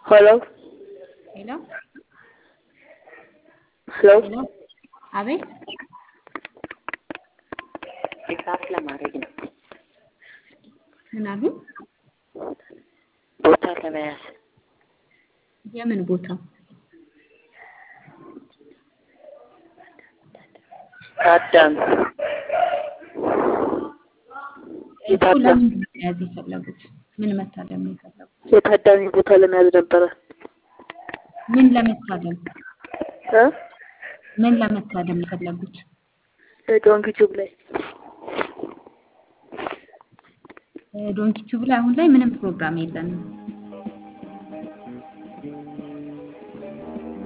ሄሎ ሄሎ ሄሎ ሄሎ አቤት ድጋፍ ለማድረግ ነው። ምን አሉ? ቦታ ለመያዝ የምን ቦታ? ታዳሚ እኮ ለምን መያዝ የፈለጉት? ምን መታደም ነው የፈለጉት? የታዳሚ ቦታ ለመያዝ ነበረ። ምን ለመታደም እ ምን ለመታደም የፈለጉት? ዶንኪ ቲዩብ ላይ ዶንኪ ቲዩብ ላይ አሁን ላይ ምንም ፕሮግራም የለንም።